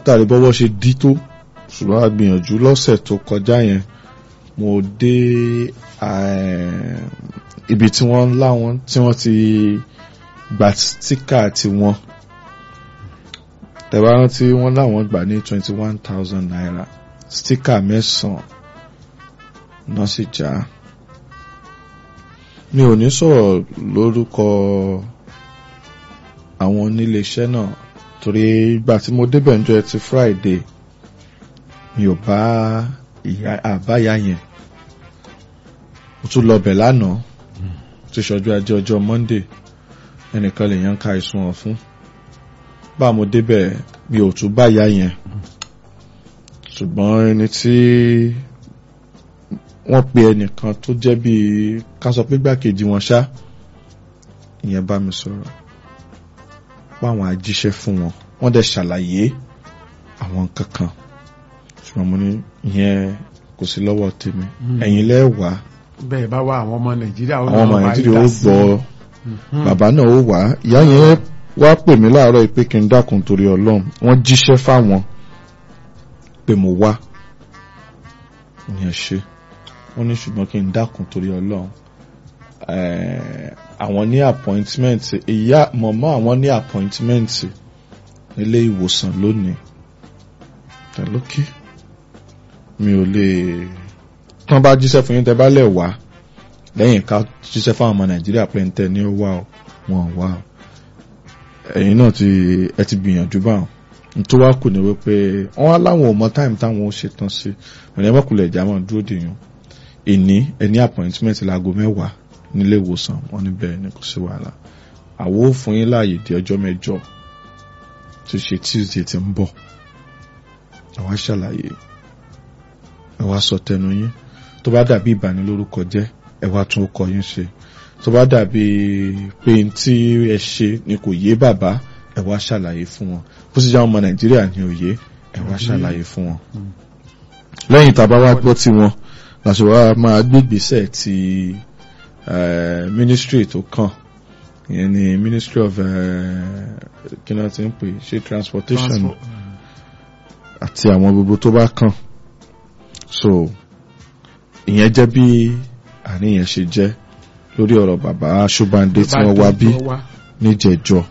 látàrí bọ́wọ́ ṣe dí tó ṣùgbọ́n a gbìyànjú lọ́sẹ̀ tó kọjá yẹn mo dé eh, ibi tí wọ́n láwọn tí wọ́n ti gba stíkà tiwọn tẹ̀wá rántí wọ́n láwọn gbà ní twenty one thousand naira stíkà mẹ́sàn-án náà sì já mi ò ní sọ̀rọ̀ lórúkọ àwọn oníléeṣẹ́ náà torí ìgbà tí mo débẹ̀ níjọ́ ẹtì Friday mi ò bá ìyá àbáyá yẹn mo tún lọ bẹ̀ lánàá tí ṣọjú ajé ọjọ́ Monday ẹnìkan lè yan ká ìsun wọn fún bá mo débẹ̀ mi ò tún bá ìyá yẹn ṣùgbọ́n ẹni tí wọ́n pe ẹnìkan tó jẹ́ bíi ká sọ pé gbàkejì wọn ṣá ìyẹn bá mi sọ̀rọ̀ páwọn ajíṣẹ́ fún wọn wọ́n dẹ̀ ṣàlàyé àwọn kankan ṣùgbọ́n mo ní ìyẹn kò sí lọ́wọ́ tèmi ẹ̀yin lẹ́wà bẹ́ẹ̀ bá wá àwọn ọmọ nàìjíríà ó àwọn ọmọ náà wá nàìjíríà ó dá sí. gbọ́ Mhm. bàbá náà ó wà ìyá yẹn wá pè mí láàárọ̀ pé kí n dákun torí ọlọ́run wọ́n jíṣẹ́ fáwọn pé mo wá ìyẹn ṣe wọ́n ní ṣùgbọ́n kí n dákun torí ọlọ́run Eh, àwọn ní appointment ìyá mọ̀mọ́ àwọn ní appointment nílé ìwòsàn lónìí tẹ̀lókè mi ò lè tán bá jíṣẹ́ fún yín tẹ́ bá lẹ̀ wá lẹ́yìn ká jíṣẹ́ fáwọn ọmọ nàìjíríà pé ń tẹ ní ó wá o wọn ò wá o ẹ̀yin náà ti ẹ ti gbìyànjú báwọn n tó wá kù ní wípé wọn wá láwọn ò mọ táìmù táwọn ó ṣetán sí ọ̀nà ẹ̀ mọ́kùnrin ẹ̀já máa dúró dèèyàn ìní ẹni appointment láago mẹ́wàá nílé ìwòsàn wọn níbẹ̀ ni kò sí wàhálà àwo ò fún yín láàyè di ọjọ́ mẹ́jọ tó ṣe Tuesday ti ń bọ̀ àwa ṣàlàyé ẹ wá sọ tẹnu yín tó bá dàbí ìbànilórúkọ jẹ́ ẹ wá tún ọkọ yín ṣe tó bá dàbí pé n tí ẹ ṣe ni kò yé bàbá ẹ wá ṣàlàyé fún wọn bó sì jẹ́ àwọn ọmọ nàìjíríà ní òye ẹ wá ṣàlàyé fún wọn. lẹ́yìn tá a bá wá gbọ́ tí wọn làṣọ wa máa gbégbèsè ti eh, ministry tó kàn ìyẹn ni ministry of eh, kí náà ti ń pè ṣe transportation Transport. àti àwọn gbogbo tó bá kàn so ìyẹn jẹ́ bí àníyàn ṣe jẹ́ lórí ọ̀rọ̀ bàbá Ṣóbándé tí wọ́n wá bí Tó wá. níjẹ̀jọ́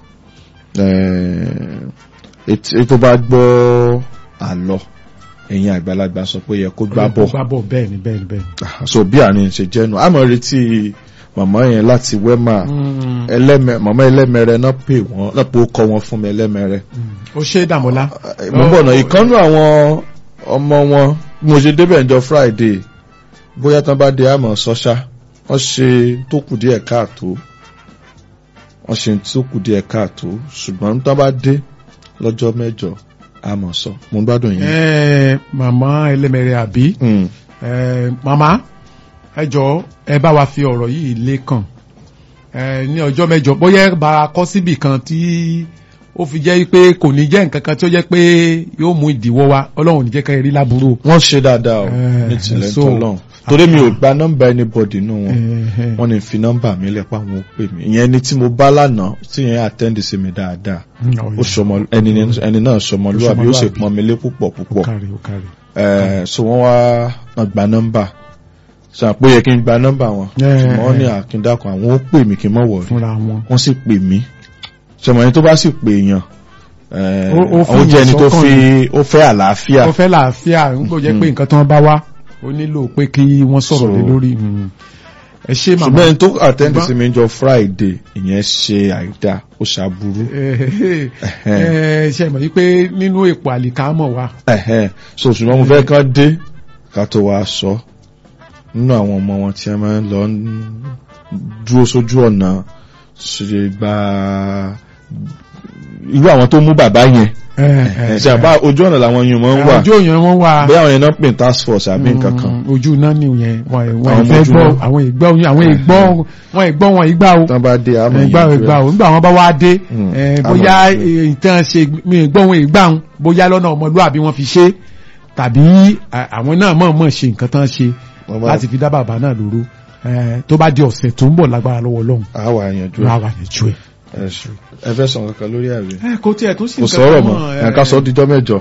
ètò bá gbọ́ àlọ́ ẹ̀yin àgbàlagbà sọ pé yẹ kó gbá bọ̀ gbá bọ̀ bẹ́ẹ̀ ni bẹ́ẹ̀ ni bẹ́ẹ̀ ni. Ah, so bí àárín ṣe jẹ́nu àmọ́ retí màmá yẹn láti wẹ́mà Mm, ẹlẹ́mẹ màmá ẹlẹ́mẹrẹ náà pè wọ́n náà pé ó kọ́ wọn fún mi ẹlẹ́mẹrẹ mm. ó ṣe é dàmọ́lá. mo ń bọ̀ náà ìkànnù àwọn ọmọ wọn bí mo ṣe débẹ̀ ǹjọ́ Friday bóyá tán bá dé àmọ́ sọ́ṣá wọ́n ṣe tó kù díẹ̀ káàtó wọ́n ṣe tó kù díẹ̀ káàtó ṣùgbọ́n tán bá dé lọ́jọ́ mẹ́jọ àmọ́ sọ mo ń gbádùn yín. Ẹ, màmá ẹlẹ́mẹ̀rẹ̀ àbí Mm. ẹ, màmá ẹ jọ̀ọ́ ẹ bá wa fi ọ̀rọ̀ yìí lékàn ẹ, ní ọjọ́ mẹ́jọ bóyá ẹ bá a kọ́ síbì kan tí ó fi jẹ́ pé kò ní jẹ́ nǹkan kan tí ó jẹ́ pé yóò mú ìdíwọ́ wá ọlọ́run ò ní jẹ́ ká rí láburú. wọ́n ṣe dáadáa o Eh, ní tilẹ̀ so- tọ́lọ́n torí mi ò gba nọ́mbà anybody nù wọn Ẹ̀hẹ̀. wọ́n ní fi nọ́mbà mi lẹ̀ pa àwọn ó pè mí ìyẹn ni tí mo bá lánàá tí yẹn attend sí mi dáadáa ó sọmọ ẹni ẹni náà sọmọlúwàbí ó sì Sọmọlúwàbí. pọn mi lé púpọ̀ ó púpọ̀ kárí ó kárí. Eh, so wọ́n wá wọ́n gba nọ́mbà sọ àpò yẹ kí n gba nọ́mbà wọn Eh, ṣùgbọ́n wọ́n ní àkíndàkùn àwọn ó pè mí kí n mọ̀ wọ̀ fúnra wọn. wọ́n sì pè mí sọmọ yẹn tó bá sì pè yàn eh, Ó- ó fi àwọn jẹ́ ẹni tó ìsọ́kàn fi ó fẹ́ àlàáfíà ó fẹ́ làáfíà ń gbọ́ jẹ́ pé nǹkan tí wọ́n bá wá ó nílò pé kí wọ́n sọ̀rọ̀ So- lé lórí. mm. ẹ ṣé màmá. ṣùgbọ́n ẹni tó attend Ṣùgbọ́n- sí mi jọ Friday ìyẹn ṣe àìdá ó ṣàbúrú ẹ ṣe mọ̀ wípé nínú èpò àlìkámọ̀ wa ẹ̀hẹ́n so ṣùgbọ́n mo fẹ́ kán dé ká tó wá sọ nínú àwọn ọmọ wọn tí a máa ń lọ ń dúró sójú ọ̀nà ṣe gba irú àwọn tó mú bàbá yẹn ẹ̀hẹ́n, ṣe àbá ojú ọ̀nà làwọn yìí máa ń wà ojú òyìn wọn wà bóyá àwọn yẹn náà pè ní task force àbí nǹkan kan Mm, ojú náà ni yẹn wọn wọn Àwọn ìfẹ́ ojú gbọ́ náà. àwọn ìgbọ́ àwọn ìgbọ́ wọn ìgbọ́ wọn ìgbà o tán bá dé àmọ́ ìgbà yìí ìgbà o nígbà wọn bá wá dé Mm, eh, àmọ́ bóyá ìgbà. ìtàn ṣe mi ìgbọ́ wọn ìgbà wọn bóyá lọ́nà ọmọlúwàbí wọn fi ṣe tàbí à- àwọn náà mọ̀ mọ̀ ṣe nǹkan tán ṣe Wọ́n bá- láti fi dá bàbá náà lóró Eh, tó bá di ọ̀sẹ̀ tó ń bọ̀ lágbára lọ́wọ́ Ọlọ́run àwa àyànjú wà wà ní ju ẹ̀. ẹ fẹ́ sọ nǹkan kan lórí àwẹ̀ ẹ kò tiẹ̀ tó sì kò nǹkan sọ̀rọ̀ kan mọ́ mọ́, ẹ̀ka sọ díjọ́ mẹ́jọ